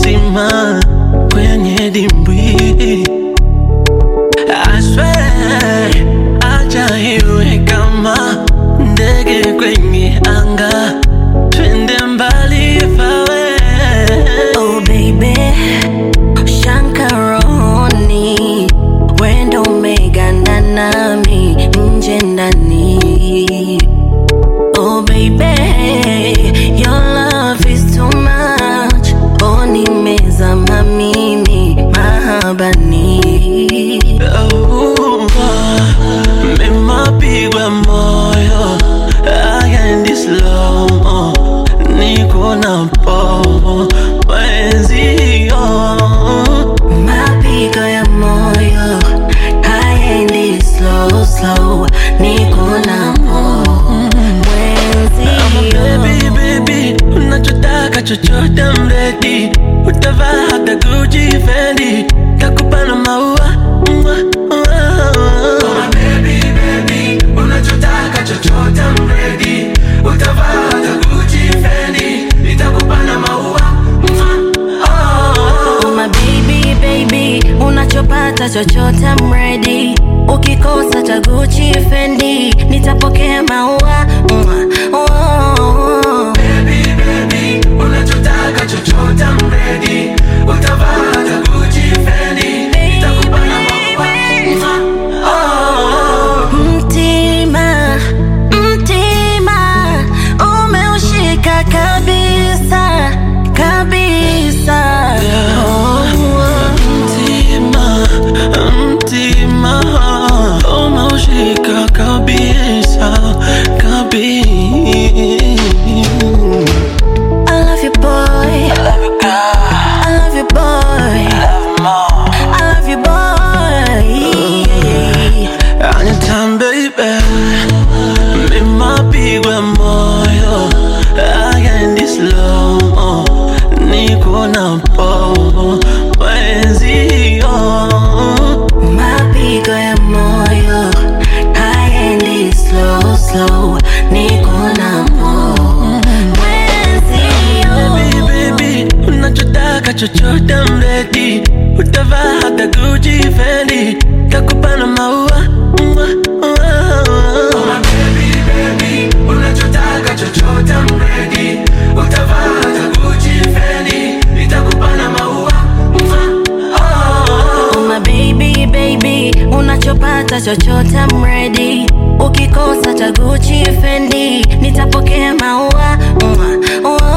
kisima kwenye dimbwi. I swear, acha iwe kama ndege kwenye anga, twende mbali fawe. Oh baby, Shankaroni, wendo umeganda nami nje ndani. Oh baby, your love is too much. Oh nimezama mimi mahabani. Oh, nimepigwa moyo agendi slow mo, niko na pomo mwenzio Mapigo ya moyo haendi slow slow, niko na mwenzio. Baby, baby, unachotaka chochote I'm ready. Utavaa hata Gucci, Fendi, takupa na maua Mwah, mwah. Baby, baby, unachotaka chochote I'm ready. Utavaa hata Gucci, Fendi, nitakupa na maua Mwah, oh. Oh my baby baby, unachopata chochote I'm ready. Ukikosa cha Gucci Fendi, nitapokea maua. Mwah, oh. Baby, baby, unachotaka chochote I'm ready. Utavaa hata Gucci, Fendi, nitakupa na maua Mwah, oh. Mtima, mtima, umeushika kabisa, kabisa. Oh, Mtima, mtima, umeushika kabisa, kabisa. I love you boy, I love you boy, I love you boy. Anytime baby, nimepigwa moyo, agendi slow mo, niko na pomo mwenzio. Mapigo ya moyo haendi slow slow, niko na mwenzio. Baby, baby, unachotaka chochote I'm ready. Utavaa hata Gucci, Fendi, takupa na maua Mwah, mwah. Baby, baby, unachotaka chochote I'm ready. Utavaa hata Gucci, Fendi, nitakupa na maua Mwah, oh. Oh my baby baby, unachopata chochote I'm ready. Ukikosa cha Gucci Fendi, nitapokea maua. Mwah, mwah.